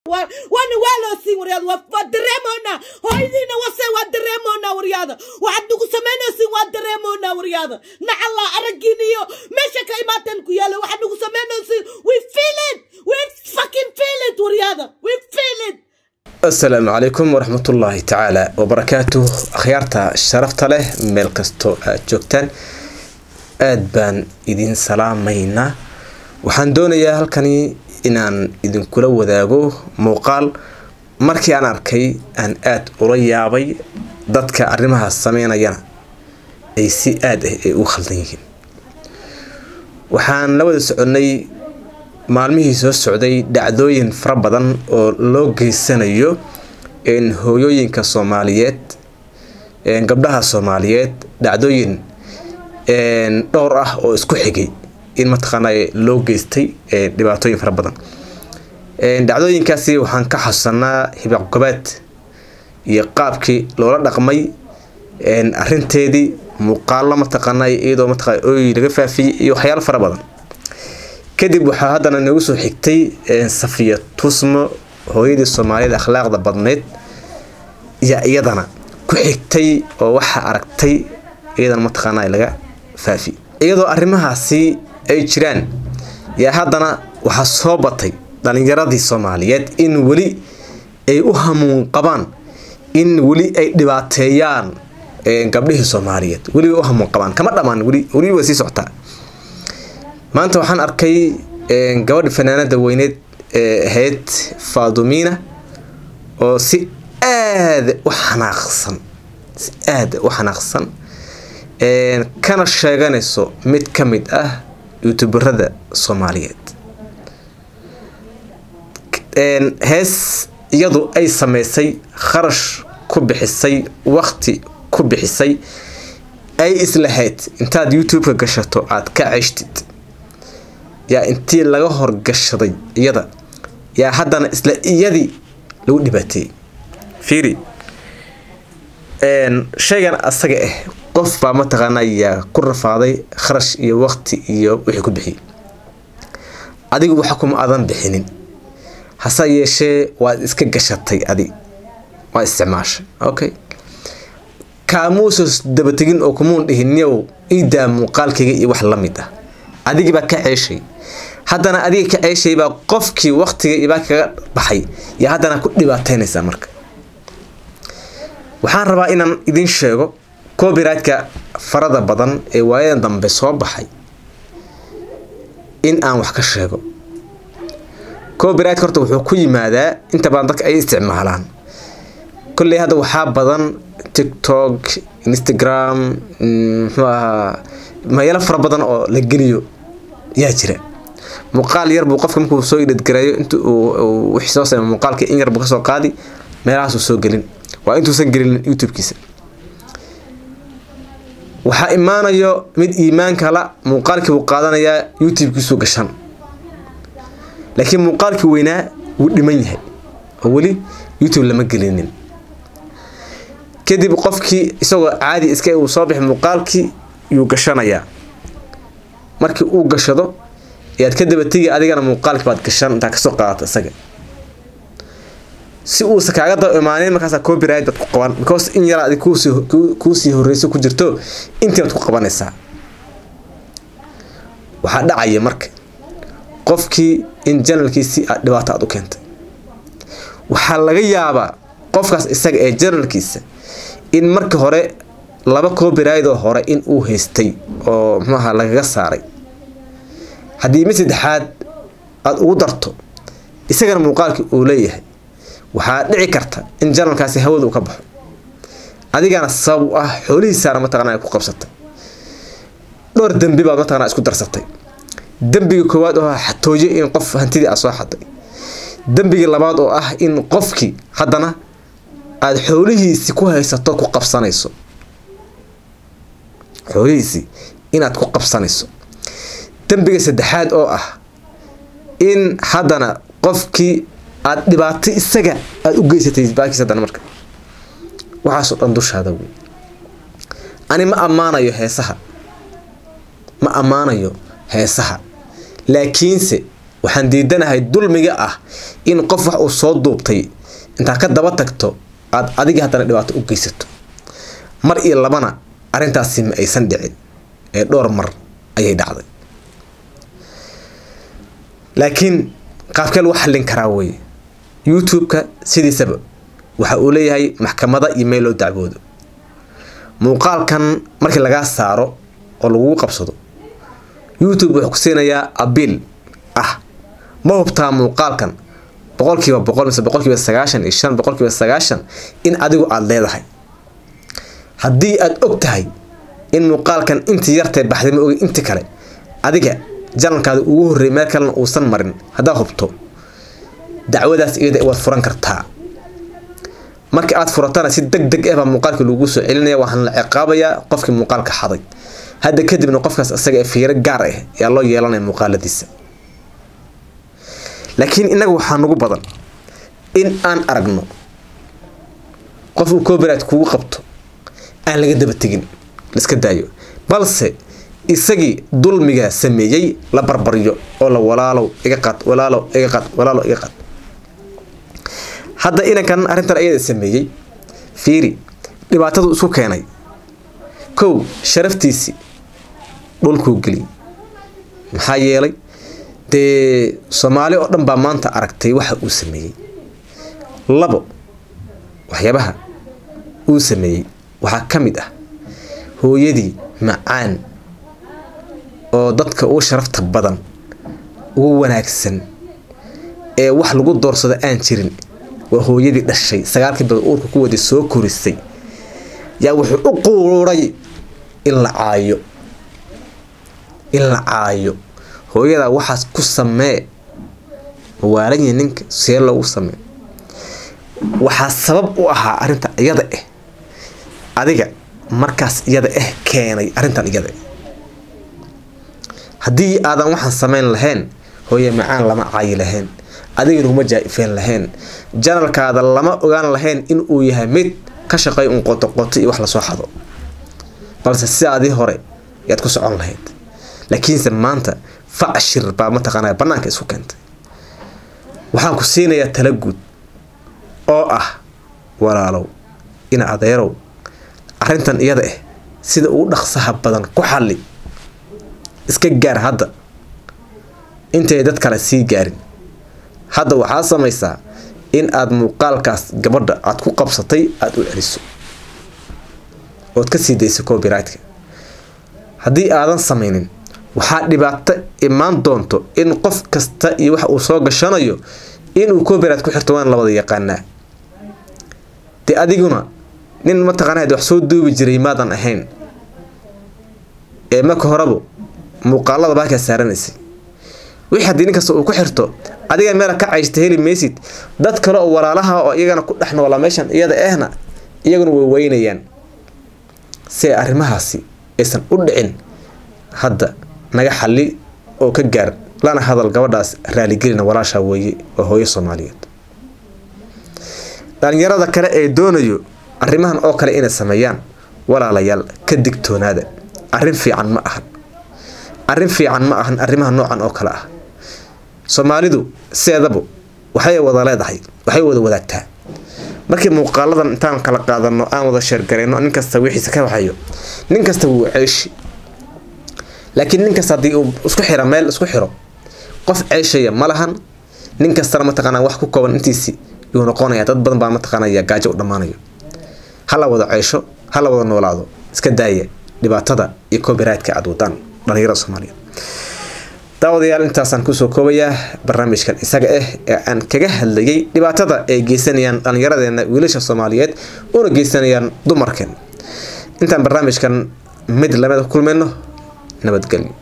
waana waa loo siin waryaada waa dareemoonaa hooyadiina wase waa dareemoonaa waryaada waxaad nagu samaynaysiin waa dareemoonaa waryaada nacallaa araggiin iyo meesha ka imaateen ku yaala waxaad nagu samaynaysiin we feel it we fucking feel it waryaada we feel it asalaamu calaykum waraxmatullaahi tacaala wabarakaatuh akhyaarta sharafta leh meel kastoo aad joogtaan aada baan idin salaamaynaa waxaan doonayaa halkani inaan idinkula wadaago muuqaal markii aan arkay aan aada ula yaabay dadka arrimahaas sameynayana ay si aada ah ay u khaldan yihiin waxaan la wada soconnay maalmihii soo socday dhacdooyin fara badan oo loo geysanayo hooyooyinka soomaaliyeed gabdhaha soomaaliyeed dhacdooyin dhowr ah oo isku xigay in mataqaana loo geystay dhibaatooyin fara badan dhacdooyinkaasi waxaan ka xasuusanaa hibaqgobaad iyo qaabkii loola dhaqmay arinteedii muuqaalo mataqaana iyadoo mataqana ooy laga faafiyey iyo waxyaalo fara badan kadib waxaa haddana nagu soo xigtay safiya tusmo hooyadii soomaaliyada akhlaaqda badneyd yaa iyadana ku xigtay oo waxaa aragtay iyadana mataqaana laga faafi iyadoo arrimahaasi ay jiraan yaa haddana waxaa soo batay dhalinyaradii soomaaliyeed in weli ay u hamuun qabaan in weli ay dhibaateeyaan gabdhihii soomaaliyeed weli way u hamuun qabaan kama dhammaan weli weli way sii socotaa maanta waxaan arkay gabadha fanaanada weyneed ee ahayd faadumiina oo si aada u xanaaqsan si aada u xanaaqsan kana sheeganayso mid ka mid ah youtuberada soomaaliyeed hees iyadu ay sameysay kharash ku bixisay waqti ku bixisay ay islahayd intaad youtube-ka gashato aada ka ceshtid yaa intii laga horgashaday iyada yaa haddana isla iyadii lagu dhibaateeyey fiiri shaygan asaga ah qof baa mataqaana yaa ku rafaaday kharash iyo waqti iyo wixii ku bixiyey adigu waxa kuma adan bixinin hase yeeshee waad iska gashatay adi waa isticmaashay okay kaamuusos dabategin oo kumuun dhihin yow iidaa muuqaalkayga iyo wax la mid ah adigibaa ka ceeshay haddana adiga ka ceeshaybaa qofkii waqtiga ibaa kaga baxay yaa haddana ku dhibaateynaysaa marka waxaan rabaa inaan idin sheego copyrightka farada badan ee waayadan dambe soo baxay in aan wax ka sheego copyrightka horta wuxuu ku yimaadaa inta badan dadka ay isticmaalaan kolley hadda waxaa badan tiktok instagram muxuu ahaa meelo fara badan oo la geliyo yaa jira muuqaal yar buu qofka markuu soo idhadgareeyo inta uu wixii soo samey muuqaalka in yar buu kasoo qaadi meelahaasuu soo gelin waa intuusan gelin youtube-kiisa waxaa imaanayo mid iimaanka la muuqaalkii buu qaadanayaa youtube-kiisuu gashan laakiin muuqaalkii weynaa wuu dhiman yahay oo weli youtube lama gelinin kadib qofkii isagoo caadi iska uu soo bixi muuqaalkii yuu gashanayaa markii uu gashado ayaad ka dabategi adigana muuqaalkii baad gashan intaa kasoo qaadata isaga si uusa kaaga daba imaanin markaasa copyright baad ku qaban because in yaraa adig kuusii horeyso ku jirto intii baad ku qabanaysaa waxaa dhacaya marka qofkii in janalkiisii aad dhibaato aad u keentay waxaa laga yaabaa qofkaas isaga ee janalkiisa in marka hore laba copyrightoo hore in uu haystay oo muxuaha lagaga saaray haddii mid saddexaad aada ugu darto isagana muuqaalkii uu leeyahay waxaa dhici karta in janalkaasi hawada uu ka baxo adigana sabab u ah xoolihiisaana mataqana ku qabsatay dhowr dembi baad mataqana isku darsatay dembiga koowaad oo ah xatooyo in qof hantidii aad soo xaday dembiga labaad oo ah in qofkii haddana aada xoolihiisii ku haysato ku qabsanayso xoolihiisii inaad ku qabsanayso dembiga saddexaad oo ah in haddana qofkii aada dhibaato isaga aada u geysatay baakiis haddana marka waxaasoo dhan dushaada wey ani ma ammaanayo heesaha ma ammaanayo heesaha laakiinse waxaan diidanahay dulmiga ah in qof wax uu soo duubtay intaa ka daba tagto aad adiga haddana dhibaato u geysato mar iyo labana arrintaasi ma aysan dhicin ee dhowr mar ayay dhacday laakiin qaabkee lagu xallin karaa weye youtube-ka sidiisaba waxa uu leeyahay maxkamada iyo meel loo dacwoodo muuqaalkan markii lagaa saaro oo lagugu qabsado youtube wuxuu ku siinayaa abiil ah ma hubtaa muuqaalkan boqolkiiba boqol mise boqolkiiba sagaashan iyo shan boqolkiiba sagaashan in adigu aada leedahay haddii aada og tahay in muuqaalkan intii yartee baxday ma ogi inti kale adiga janalkaada ugu horreeyay meel kalena uusan marin haddaad hubto dacwadaas iyada waad furan kartaa marka aad furatana si deg deg ah baa muuqaalkii lagu soo celinaya waxaana la ciqaabayaa qofkii muuqaalka xaday hadda kadibna qofkaas isaga ee fiiro gaar ah ayaa loo yeelanaya muuqaaladiisa laakiin innaga waxaa nagu badan in aan aragno qof uu copyright kugu qabto aan laga daba tegin laiska daayo balse isagii dulmiga sameeyey la barbaryo oo la walaalow iga qad walaalow iga qad walaalow iga qad hadda inankan arrintan ayada sameeyey fiiri dhibaatadu isku keenay kow sharaftiisii dhulkuu geliyay maxaa yeelay dee soomaali oo dhan baa maanta aragtay waxa uu sameeyey labo waxyaabaha uu sameeyey waxaa ka mid ah hooyadii macaan oo dadka ugu sharafta badan ugu wanaagsan ee wax lagu doorsado aan jirin waa hooyadii dhashay sagaalkii bilood uurka ku wadi soo korisay yaa wuxuu u quuray in la caayo in la caayo hooyadaa waxaas ku samee mawaalanya ninka see loogu samee waxaa sabab u ahaa arrinta iyada ah adiga markaas iyada ah keenay arrintan iyada haddii aadan waxaan sameyn lahayn hooye macaan lama caayi lahayn adigana kuma jaa-ifeen lahayn janalkaada lama ogaan lahayn in uu yahay mid ka shaqay un qotoqoto iyo wax lasoo xado balse sidaadii hore yaad ku socon lahayd laakiinse maanta facshir baa mataqaanaa banaanka isku keentay waxaan ku siinayaa tala guud oo ah walaalow ina adeerow arrintan iyada ah sida ugu dhaqsaha badan ku xalli iska gaar hadda intay dad kale sii gaarin hadda waxaa samaysaa in aada muuqaalkaas gabadha aada ku qabsatay aada u celiso ood ka sii dayso copyrightka haddii aadan samaynin waxaa dhibaato imaan doonto in qof kasta iyo waxa uu soo gashanayo inuu copyright ku xirto waan la wada yaqaanaa dee adiguna nin mataqaanaa wax soo duubi jiray maadan ahayn ee marka horeba muuqaalada baakaa saaranaysay wixii haddii nin kasta uu ku xirto adiga meela ka caysta heli maysid dad kale oo walaalaha oo iyagana ku dhex noolaa meeshan iyada ahna iyaguna way weynayaan si ay arrimahaasi aysan u dhicin hadda naga xalli oo ka gaar lana hadal gabadhaas raaligelina walaashaa weeye waa hooyo soomaaliyeed dhalinyarada kale ee doonayo arrimahan oo kale inay sameeyaan walaalayaal ka digtoonaada arrin fiican ma ahan arrin fiican ma ahan arrimaha noocan oo kale ah soomaalidu sideedaba waxay wada leedahay waxay wada wadaagtaa markii muuqaaladan intaan kala qaadano aan wada sheergarayno nin kasta wixiisa ka waxayo nin kasta wuu ceeshi laakiin nin kasta haddii uu isku xira meel isku xiro qof ceeshaya ma lahan nin kastana mataqaanaa wax ku kooban intiisi yuu noqonaya dad badan baa mataqaanaya gaajo u dhammaanayo hala wada ceesho hala wada noolaado iska daaya dhibaatada iyo copyrightka aada wadaan dhalinyarada soomaaliyeed daawadayaal intaasaan kusoo koobayaa barnaamijkan isaga ah ee aan kaga hadlayay dhibaatada ay geysanayaan dhallinyaradeena wiilasha soomaaliyeed una geysanayaan dumarkeen intaan barnaamijkan mid lamid ku kulmayno nabadgelyo